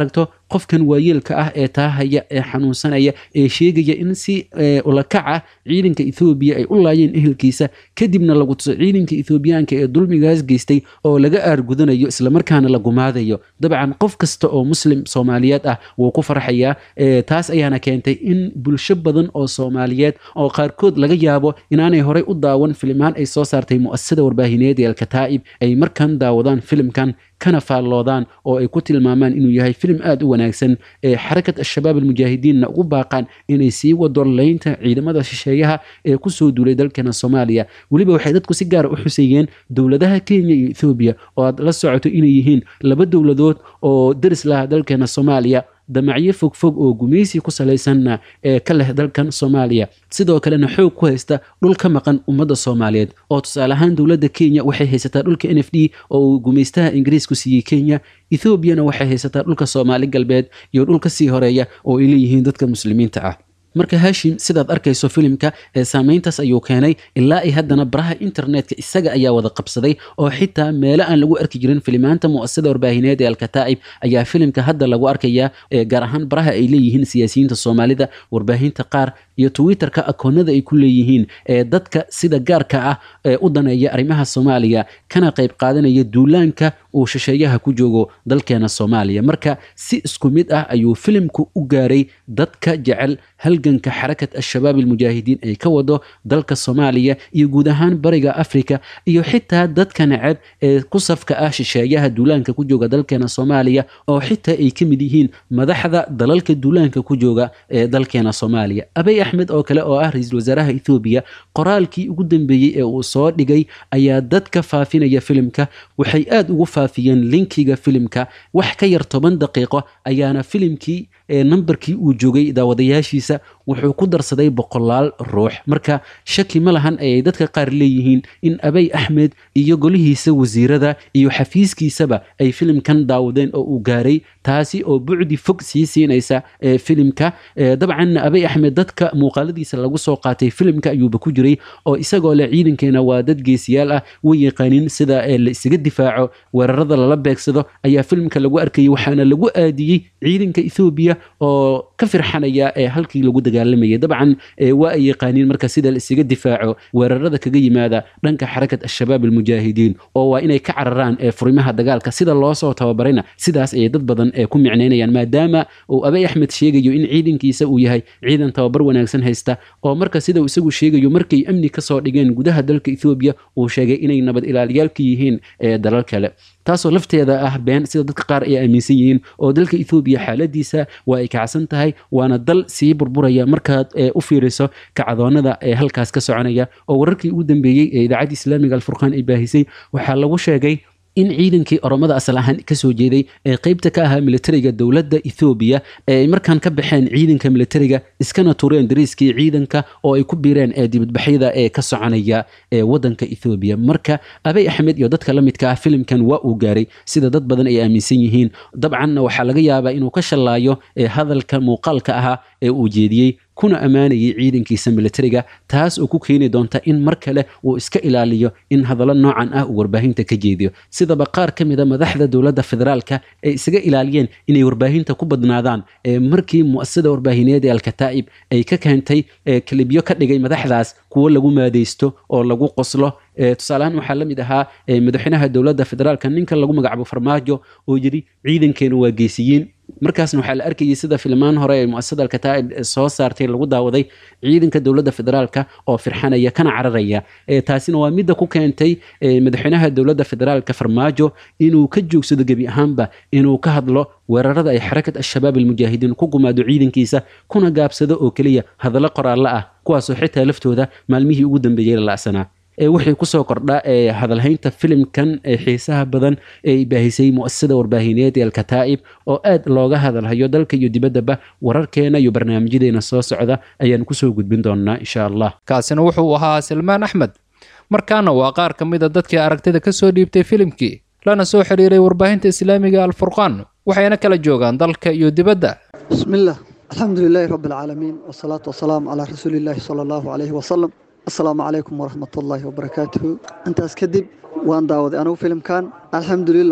qofkan waayeelka ah ee taahaya ee xanuunsanaya ee sheegaya in si ulakac ah ciidanka ethoobiya ay u laayeen ehelkiisa kadibna lagu tuso ciidanka ethoobiyaanka ee dulmigaas geystay oo laga aargudanayo islamarkaana la gumaadayo dabcan qof kasta oo muslim soomaaliyeed ah wuu ku farxayaa taas ayaana keentay in bulsho badan oo soomaaliyeed oo qaarkood laga yaabo inaanay horey u daawan filimaan ay soo saartay mu'asasada warbaahineed ee alkataa'ib ay markan daawadaan filimkan kana faalloodaan oo ay ku tilmaamaan inuu yahay filim aad u wanaagsan ee xarakat al-shabaab almujaahidiinna ugu baaqaan inay sii wado laynta ciidamada shisheeyaha ee kusoo duulay dalkeena soomaaliya weliba waxay dadku si gaara u xuseeyeen dowladaha kenya iyo ethoobiya oo aad la socoto inay yihiin laba dowladood oo deris laha dalkeena soomaaliya damacyo fogfog oo gumaysi ku salaysanna ee ka leh dalkan soomaaliya sidoo kalena xoog ku haysta dhul ka maqan ummadda soomaaliyeed oo tusaale ahaan dowladda kenya waxay haysataa dhulka n f d oo uu gumaystaha ingiriisku siiyey kenya ethoobiana waxay haysataa dhulka soomaali galbeed iyo dhul ka sii horeeya oo ay leeyihiin dadka muslimiinta ah marka hashim sidaad arkayso filimka ee saameyntaas ayuu keenay ilaa ay haddana baraha internetka isaga ayaa wada qabsaday oo xitaa meelo aan lagu arki jirin filimaanta mu'asasada warbaahineed ee alkataa'ib ayaa filimka hadda lagu arkayaa gaar ahaan baraha ay leeyihiin siyaasiyiinta soomaalida warbaahinta qaar iyo twitterka akoonada ay ku leeyihiin ee dadka sida gaarka ah ee u daneeya arrimaha soomaaliya kana qayb qaadanaya duulaanka uu shisheeyaha ku joogo dalkeena soomaaliya marka si isku mid ah ayuu filimku u gaaray dadka jecel halganka xarakat al-shabaab almujaahidiin ay ka wado dalka soomaaliya iyo guud ahaan bariga afrika iyo xitaa dadka neceb ee ku safka ah shisheeyaha duulaanka ku jooga dalkeena soomaaliya oo xitaa ay ka mid yihiin madaxda dalalka duulaanka ku jooga ee dalkeena soomaaliya abay axmed oo kale oo ah ra-iisul wasaaraha ethoobiya qoraalkii ugu dambeeyey ee uu soo dhigay ayaa dadka faafinaya filimka waxay aada ugu faafiyeen linkiga filimka wax ka yar toban daqiiqo ayaana filimkii nambarkii uu joogay daawadayaashiisa wuxuu ku darsaday boqolaal ruux marka shaki ma lahan ayay dadka qaar leeyihiin in abay axmed iyo golihiisa wasiirada iyo xafiiskiisaba ay filimkan daawadeen oo uu gaaray taasi oo bucdi fog sii siinaysa filimka dabcanna abay axmed dadka muuqaaladiisa lagu soo qaatay filimka ayuuba ku jiray oo isagoo leh ciidankeena waa dad geesiyaal ah way yaqaanin sida la isaga difaaco weerarada lala beegsado ayaa filimka lagu arkayay waxaana lagu aadiyey ciidanka ethoobiya oo ka firxanaya ee halkii lagu dagaalamayay dabcan waa ay yaqaaniin marka sida la isaga difaaco weerarada kaga yimaada dhanka xarakat al-shabaab almujaahidiin oo waa inay ka cararaan ee furimaha dagaalka sida loo soo tababarayna sidaas ayay dad badan ee ku micnaynayaan maadaama uu abay axmed sheegayo in ciidankiisa uu yahay ciidan tababar wanaagsan haysta oo marka sida uu isagu sheegayo markay amni kasoo dhigeen gudaha dalka ethoobiya uu sheegay inay nabad ilaaliyaalka yihiin ee dalal kale taasoo lafteeda ah been sida dadka qaar ay aaminsan yihiin oo dalka ethoobiya xaaladiisa waa ay kacsan tahay waana dal sii burburaya markaad u fiiriso kacdoonada ee halkaas ka soconaya oo wararkii ugu dambeeyey ee idaacadda islaamiga alfurqaan ay baahisay waxaa lagu sheegay in ciidankii oromada asal ahaan kasoo jeeday ee qeybta ka ahaa militariga dowladda ethoobiya ee ay markaan ka baxeen ciidanka militariga iskana tureen dariiskii ciidanka oo ay ku biireen ee dibadbaxyada ee ka soconaya ee wadanka ethoobiya marka abay axmed iyo dadka la midka ah filimkan waa uu gaaray sida dad badan ay aaminsan yihiin dabcanna waxaa laga yaabaa inuu ka shallaayo ee hadalka muuqaalka ahaa ee uu jeediyey kuna ammaanayay ciidankiisa militariga taas oo ku keeni doonta in mar kale uu iska ilaaliyo in hadallo noocan ah uu warbaahinta ka jeediyo sidaba qaar ka mida madaxda dowladda federaalka ay isaga ilaaliyeen inay warbaahinta ku badnaadaan ee markii mu'asasada warbaahineed ee alkataa'ib ay ka keentay kalibyo ka dhigay madaxdaas kuwo lagu maadaysto oo lagu qoslo tusaaleahaan waxaa la mid ahaa madaxweynaha dowladda federaalka ninka lagu magacaabo farmaajo oo yidhi ciidankeenu waa geesiyiin markaasna waxaa la arkayay sida filmaan hore ee muasasada alkataa'ib soo saartay lagu daawaday ciidanka dowladda federaalka oo firxanaya kana cararaya taasina waa midda ku keentay madaxweynaha dowladda federaalka farmaajo inuu ka joogsado gebi ahaanba inuu ka hadlo weerarada ay xarakat al-shabaab almujaahidiin ku gumaado ciidankiisa kuna gaabsado oo keliya hadallo qoraallo ah kuwaasoo xitaa laftooda maalmihii ugu dambeeyey la la'sanaa wixii kusoo kordha ee hadalhaynta filimkan ee xiisaha badan ee baahisay mu'asasada warbaahineed ee alkataa'ib oo aad looga hadalhayo dalka iyo dibaddaba wararkeena iyo barnaamijyadeena soo socda ayaan kusoo gudbin doonaa insha allah kaasina wuxuu ahaa silmaan axmed markaana waa qaar ka mid a dadkii aragtida ka soo dhiibtay filimkii lana soo xiriiray warbaahinta islaamiga alfurqaan waxayna kala joogaan dalka iyo dibadda bismillaah alxamdu lilaahi rabbi alcaalamiin wasalaatu wasalaamu calaa rasuulillaahi sala allahu calayhi wasalam asalaamu calaykum waraxmatullaahi wabarakaatuhu intaas kadib waan daawaday anigu filimkan alxamdulilah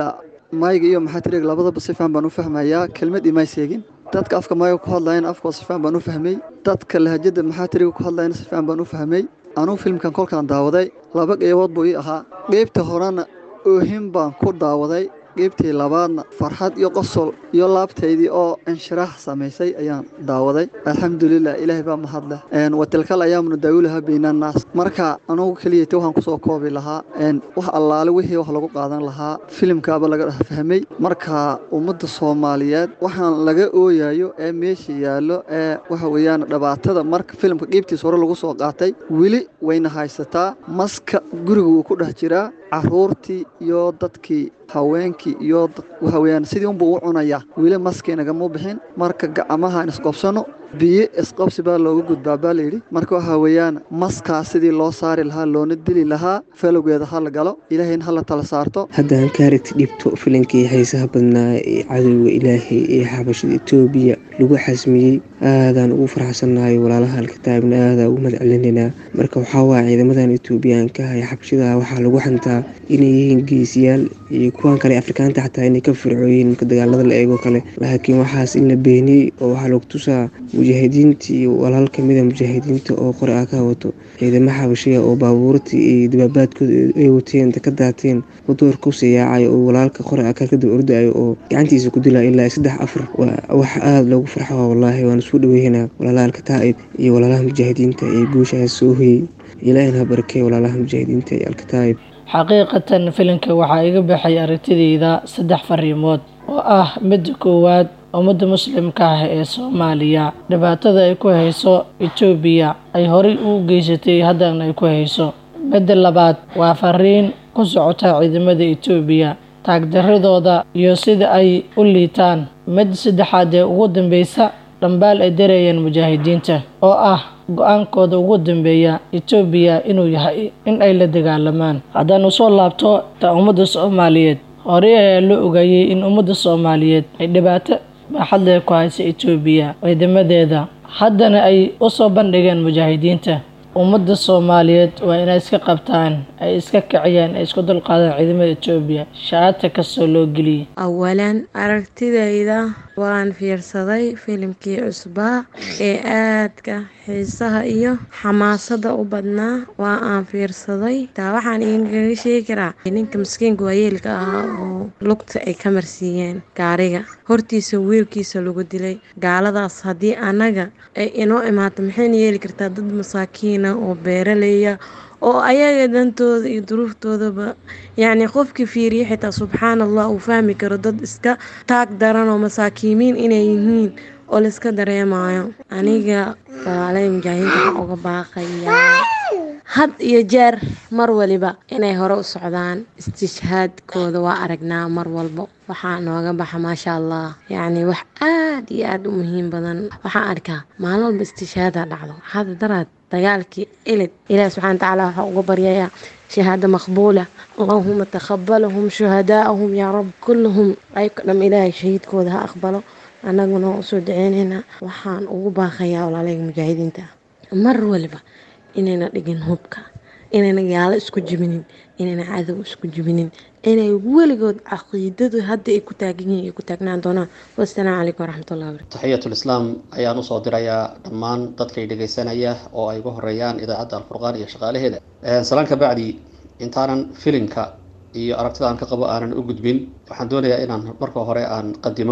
mayga iyo maxaa tirig labadaba si fiican baan u fahmayaa kelmad imaay seegin dadka afka mayga ku hadlayana afkoo si fiican baan u fahmay dadka lahajada maxaa tiriga ku hadlayana si fiican baan u fahmay anugu filmkan kolkaan daawaday laba qeybood buu ii ahaa qeybta horena oohin baan ku daawaday qeybtii labaadna farxad iyo qosol iyo laabtaydii oo inshiraax samaysay ayaan daawaday alxamdulilah ilaahay baa mahadleh watilkal ayaamnu daawulaha baynannaas marka anugu keliyata waxaan kusoo koobi lahaa wax allaale wixii wax lagu qaadan lahaa filimkaaba laga dhex fahmay marka ummadda soomaaliyeed waxaan laga ooyayo ee meesha yaallo ee waxa weeyaan dhibaatada marka filimka qeybtiis hore lagu soo qaatay weli wayna haysataa maska guriga wuu ku dhex jiraa caruurtii iyo dadkii haweenkii iyo waxa weeyaan sidii unbuu u cunayaa weli maskii nagama bixin marka gacmahaan isqobsano biyo isqobsi baa looga gudbaa baa layidhi marka waxa weeyaan maskaas sidii loo saari lahaa loona dili lahaa falowgeeda ha la galo ilaahayna ha la tala saarto haddaan kaaragti dhibto filinkii haysaha badnaa ee cadowga ilaahay ee xabashada etoobiya lagu xasmiyey aadaan ugu faraxsannahay walaalaha alkitaabna aadaa ugu madcelinaynaa marka waxaa waaya ciidamadan etoobiyaanka ee xabashada waxaa lagu xantaa inay yihiin geesiyaal iyo kuwan kale afrikaanta xataa inay ka fircooyiin marka dagaalada la eego kale laakiin waxaas in la beeniyey oo waxaa lagu tusaa mujaahidiinta iyo walaal kamida mujaahidiinta oo qori ah ka wato ciidamo xabashiya oo baabuurtii iyo dabaabaadkooda ay wateen ka daateen wadoor kusii yaacayo oo walaalka qori ah kadib ordayo oo gacantiisa ku dilaa ilaa saddex afar wax aada loogu farxo wallaahi waan isku dhaweynaa walaalaha alkataa'ib iyo walaalaha mujaahidiinta ee guushaas soo hoyey ilaahina ha barakey walaalaha mujaahidiinta iyo alkataa'ib xaqiiqatan filimka waxaa iga baxay aragtideyda saddex fariimood oo ah midda koowaad ummadda muslimka ah ee soomaaliya dhibaatada ay ku hayso etoobiya ay horey u geysatay haddana ay ku hayso midda labaad waa fariin ku socota ciidamada etoobiya taagdaradooda iyo sida ay u liitaan midda saddexaad ee ugu dambeysa dhambaal ay darayeen mujaahidiinta oo ah go-aankooda ugu dambeeya etoobiya inuu yahay in ay la dagaalamaan haddaan usoo laabto ta ummadda soomaaliyeed horey ayaa loo ogaayey in ummadda soomaaliyeed ay dhibaato baaxadle ku haysa etoobiya ciidamadeeda haddana ay u soo bandhigeen mujaahidiinta ummadda soomaaliyeed waa inay iska qabtaan ay iska kiciyaan ay isku dulqaadaan ciidamada etoobiya shaata kastoo loo geliyay awalan aragtidayda waan fiirsaday filimkii cusbaa ee aadka xiisaha iyo xamaasada u badnaa waa aan fiirsaday taa waxaan idinkaga sheegi karaa ninka maskiinka waayeelka ahaa oo lugta ay ka marsiiyeen gaariga hortiisa wiilkiisa lagu dilay gaaladaas haddii annaga ay inoo imaato maxayna yeeli kartaa dad masaakiina oo beeraleya oo ayaga dantooda iyo duruuftoodaba yacni qofkii fiiriya xitaa subxaan allah uu fahmi karo dad iska taag daran oo masaakiimiin inay yihiin oo laiska dareemayo aniga walaalay mujaahidiinta waxaan uga baaqayaa had iyo jeer mar waliba inay hore u socdaan istishhaadkooda waa aragnaa mar walbo waxaa nooga baxa maasha allah yacni wax aad iyo aad u muhiim badan waxaan arkaa maalin walba istishhaada dhacdo hadda daraad dagaalkii ilid ilaahi subxana watacaala waxaa uga baryayaa shahaado maqbuula allahuma taqabalahum shuhadaa'ahum yaa rab kulluhum ayka dham ilaahay shahiidkooda ha aqbalo annaguna waa usoo daceynaynaa waxaan ugu baaqayaa walaalayga mujaahidiinta mar waliba inayna dhigin hubka inayna gaalo isku jibinin inayna cadow isku jibinin inay weligood caqiidadu hadda ay ku taagan yihiin ay ku taagnaan doonaan wassalaamu calaykum waraxmatullahi wabarakatu taxiyatulislaam ayaan usoo dirayaa dhammaan dadkay dhegaysanaya oo ay ugu horeeyaan idaacadda alfurqaan iyo shaqaalaheeda salaan ka bacdi intaanan filimka iyo aragtida aan ka qabo aanan u gudbin waxaan doonayaa inaan marka hore aan qadimo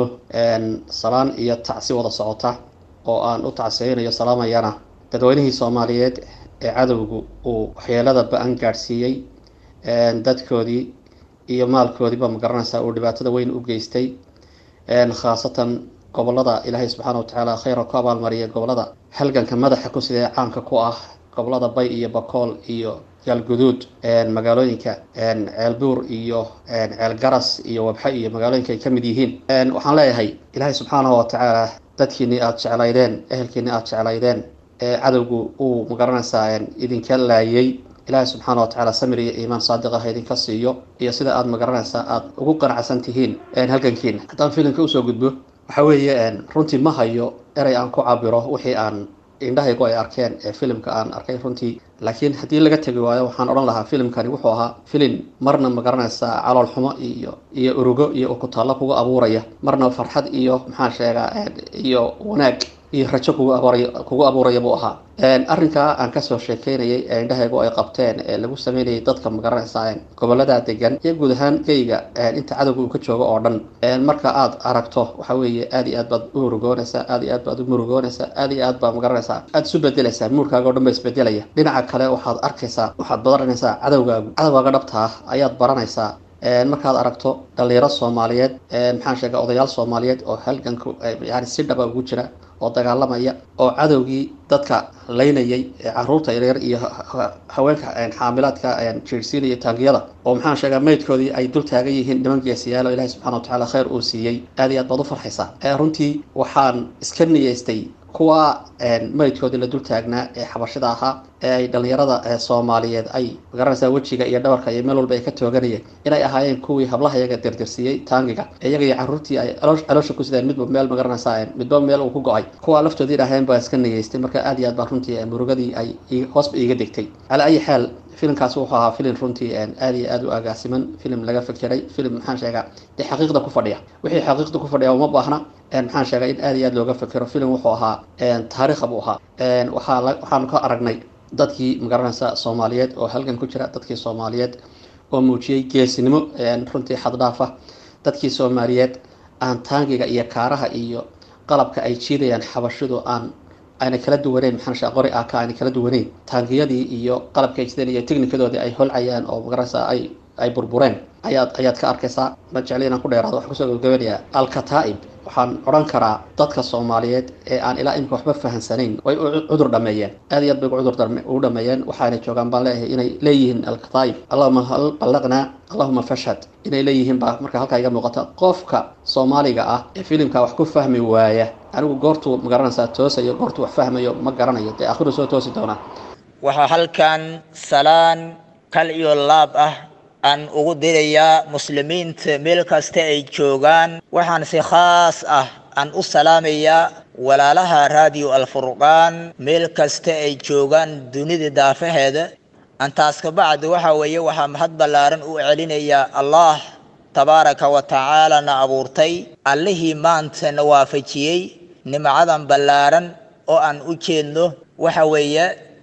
salaan iyo tacsi wada socota oo aan u tacsiyeynayo salaamayana dadweynihii soomaaliyeed ee cadowgu uu waxyeelada ba-an gaadhsiiyey dadkoodii iyo maalkoodiiba ma garanaysaa uu dhibaatada weyn u geystay khaasatan gobolada ilaahay subxaana watacaala kheyra ku abaalmariyay gobolada halganka madaxa ku sidee caanka ku ah gobolada bay iyo bakool iyo gaalguduud magaalooyinka ceelbuur iyo ceelgaras iyo wabxe iyo magaalooyinka ay ka mid yihiin waxaan leeyahay ilaahay subxaanahu watacaala dadkiinii aada jeclaydeen ehelkiinii aada jeclaydeen ee cadowgu uu magaranaysaa idinka laayay ilaahay subxaana watacaala samir iyo iimaan saadiq ah idinka siiyo iyo sida aada magaranaysaa aada ugu qanacsan tihiin halgankiina haddaan filimka usoo gudbo waxa weeye runtii ma hayo erey aan ku cabiro wixii aan indhahaygu ay arkeen ee filimka aan arkay runtii laakiin haddii laga tegi waayo waxaan odhan lahaa filimkani wuxuu ahaa filim marna magaranaysaa calool xumo iyo iyo urugo iyo ukutaallo kugu abuuraya marna farxad iyo maxaan sheegaa iyo wanaag iyo rajo kugu abuuray kugu abuuraya buu ahaa arrinkaa aan kasoo sheekeynayay ee indhahaygu ay qabteen ee lagu sameynayay dadka magaranaysaa gobolada degan iyo guud ahaan geyga inta cadowga uu ka joogo oo dhan marka aad aragto waxa weeye aad iyo aad baad u urugoonaysaa aad iyo aad baad u murugoonaysaa aad iyo aad baad magaranaysaa aad isu bedelaysaa muurkaaga o dhan ba isbedelaya dhinaca kale waxaad arkaysaa waxaad baranaysaa cadowgaagu cadowgaaga dhabta ah ayaad baranaysaa markaad aragto dhalinyaro soomaaliyeed maxaan sheega odayaal soomaaliyeed oo halganku yani si dhaba ugu jira oo dagaalamaya oo cadowgii dadka laynayay caruurta yaryar iyo haweenka xaamilaadka jiirsiinaya taangiyada oo maxaan sheegaa meydkoodii ay dul taagan yihiin niman geesiyaalo ilahi subxana watacaala khayr uu siiyey aad iyo aad baad u farxaysaa runtii waxaan iska niyeystay kuwa meydkoodii la dul taagnaa ee xabashida ahaa ee ay dhalinyarada soomaaliyeed ay magaranaysaa wejiga iyo dhabarka iyo meel walba ay ka tooganayeen inay ahaayeen kuwii hablaha iyaga dirdirsiiyey taangiga iyaga iyo caruurtii ay caloosha ku sideen midba meel magaranaysaa midba meel uu ku go-ay kuwa laftoodii idhaaheen baa iska niyeystay marka aad iyo aad baa runtii murugadii ay hoosba iiga degtay calaa ayi xaal filimkaasi wuxuu ahaa filim runtii aad iyo aad u agaasiman filim laga fikiray filim maxaan sheegaa dee xaqiiqda ku fadhiya wixii xaqiiqda ku fadhiya uma baahna maxaan sheegay in aad iyo aad looga fikiro filim wuxuu ahaa taariikha buu ahaa waxaa waxaanu ka aragnay dadkii magaranaysa soomaaliyeed oo halgan ku jira dadkii soomaaliyeed oo muujiyey geesinimo runtii xaddhaafa dadkii soomaaliyeed aan taangiga iyo kaaraha iyo qalabka ay jiidayaan xabashidu aan ayna kala duwaneyn maxaan sheega qori aka ayna kala duwaneyn taangiyadii iyo qalabka ay jiideen iyo technikadoodii ay holcayaan oo magaranaysa ay ay burbureen ayaad ayaad ka arkaysaa ma jecli inaan ku dheeraado waxaan kusoo gabagabanayaa alkataa'ib waxaan odhan karaa dadka soomaaliyeed ee aan ilaa imika waxba fahansanayn way u cudur dhameeyeen aad iyo aad bay cudur ugu dhameeyeen waxaana joogaan baan leeyahay inay leeyihiin alkataa'ib allahuma hal ballaqnaa allahuma fashhad inay leeyihiin baa marka halkaa iga muuqata qofka soomaaliga ah ee filimka wax ku fahmi waaya anigu goortuu magaranaysaa toosayo goortuu wax fahmayo ma garanayo dee akhiru soo toosi doonaa waxaa halkan salaan kal iyo laab ah aan ugu dirayaa muslimiinta meel kasta ay joogaan waxaan si khaas ah aan u salaamayaa walaalaha raadiyo alfurqaan meel kasta ay joogaan dunida daafaheeda antaas ka bacdi waxa weeye waxaa mahad ballaaran u celinayaa allah tabaaraka wa tacaala na abuurtay allihii maanta na waafajiyey nimcadan ballaaran oo aan u jeedno waxa weeye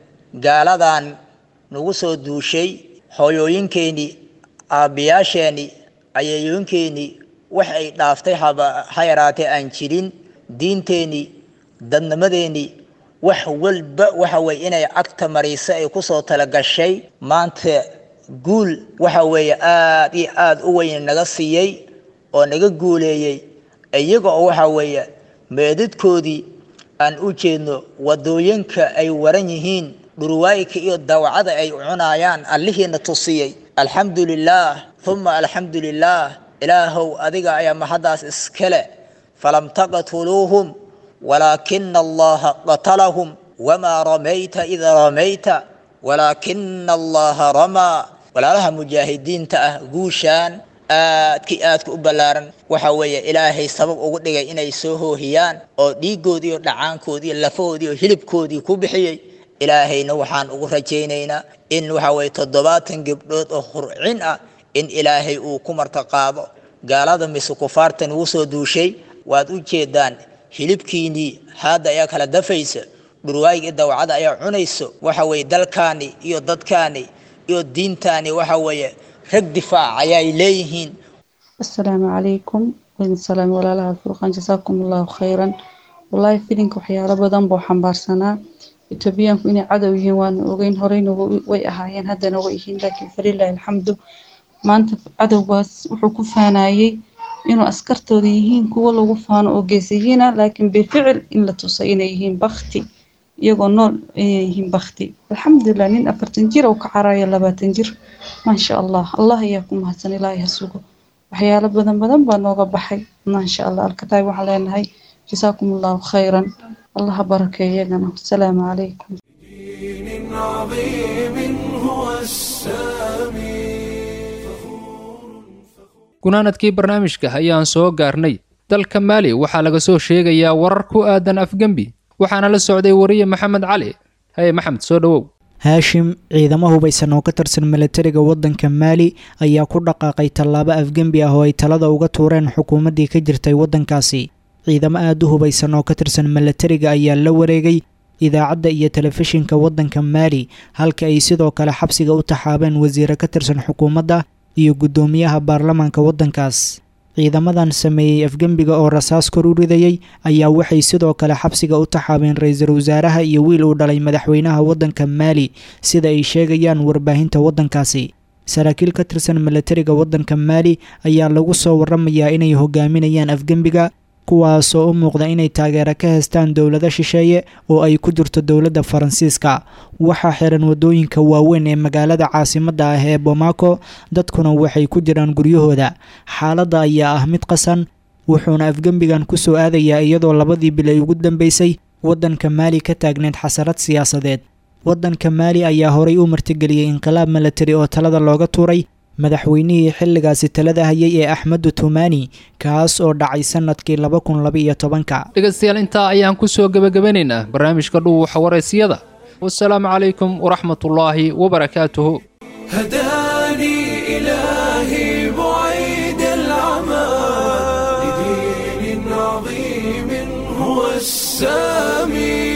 gaaladan nagu soo duushay hooyooyinkeenii aabbiyaasheenii ayeeyooyinkeenii wax ay dhaaftay ha yaraatee aan jirin diinteenii dadnimadeenii wax walba waxa weye inay cagta mariso ay kusoo talagashay maanta guul waxa weeye aad iyo aad u weyn naga siiyey oo naga guuleeyey iyaga oo waxa weeye meedadkoodii aan u jeedno wadooyinka ay waran yihiin dhurwaayka iyo dawacada ay cunayaan allihiina tusiyey alxamdu lilaah uma alxamdu lilaah ilaahow adiga ayaa mahaddaas iskale falam taqtuluuhum walaakina allaha qatalahum wamaa ramayta ida ramayta walaakina allaha ramaa walaalaha mujaahidiinta ah guushaan aadkii aadka u ballaaran waxa weeye ilaahay sabab ugu dhigay inay soo hoohiyaan oo dhiigoodii iyo dhacaankoodii iyo lafahoodii iyo hilibkoodii ku bixiyey ilaahayna waxaan ugu rajaynaynaa in waxa weye toddobaatan gabdhood oo hurcin ah in ilaahay uu ku martaqaado gaalada mise kufaartan ugu soo duushay waad u jeedaan hilibkiinii haadda ayaa kala dafaysa dhurwaayga dawacada ayaa cunayso waxa weye dalkaani iyo dadkaani iyo diintaani waxa weeye rag difaac ayay leeyihiin asalaamu calaykum waydin salaam walaalaha furqaan jasaakum allahu khayran wallaahi filinka waxyaalo badan buu xambaarsanaa etoobiyaanku inay cadow yihiin waana ogeyn horeyna way ahaayeen haddana way yihiin laakiin falilaahi alxamdu maanta cadowgaas wuxuu ku faanayey inuu askartooda yihiin kuwo lagu faano oo geesiyiina laakiin bificil in la tusay inay yihiin bakti iyagoo nool inay yihiin bakti alxamdulilah nin afartan jir oo ka caraayo labaatan jir maasha allah allah ayaa ku mahadsan ilaahay ha sugo waxyaalo badan badan baa nooga baxay maasha allah alkataab waxaan leenahay jasaakum allahu khayran allah ha barakeeyo iyagana asalaamu calaykum عظيم هو السامي gunaanadkii barnaamijka ayaan soo gaarnay dalka maali waxaa laga soo sheegayaa warar ku aadan afgembi waxaana la socday wariye maxamed cali haye maxamed soo dhowow haashim ciidamo hubaysan oo ka tirsan milatariga waddanka maali ayaa ku dhaqaaqay tallaabo afgembi ah oo ay talada uga tuureen xukuumaddii ka jirtay waddankaasi ciidamo aada u hubaysan oo ka tirsan milatariga ayaa la wareegay idaacadda iyo telefishinka waddanka maali halka ay sidoo kale xabsiga u taxaabeen wasiire ka tirsan xukuumadda iyo guddoomiyaha baarlamaanka waddankaas ciidamadan sameeyey afgembiga oo rasaas kor u ridayey ayaa waxay sidoo kale xabsiga u taxaabeen ra-iisul wasaaraha iyo wiil uu dhalay madaxweynaha waddanka maali sida ay sheegayaan warbaahinta waddankaasi saraakiil ka tirsan milatariga waddanka maali ayaa lagu soo waramayaa inay hogaaminayaan afgembiga kuwaasoo u muuqda inay taageero ka heystaan dowlado shisheeye oo ay ku jirto dowladda faransiiska waxaa xiran waddooyinka waaweyn ee magaalada caasimadda ah ee bomaako dadkuna waxay ku jiraan guryahooda xaaladda ayaa ah mid qasan wuxuuna afgembigan ku soo aadayaa iyadoo labadii bil ay ugu dambeysay waddanka maali ka taagneed xasarad siyaasadeed waddanka maali ayaa horay u martigeliyey inqilaab milatari oo talada looga tuuray madaxweynihii xilligaasi talada hayay ee axmedu tumani kaas oo dhacay sanadkii laba kun labaiyo tobanka dhegaystayaal intaa ayaan ku soo gebagabanaynaa barnaamijka dhuuxa waraysiyada wasalaamu calaykum waraxmatullaahi wabarakaatuhu هداني إلهي بعيد العمى لدين عظيم هو السامي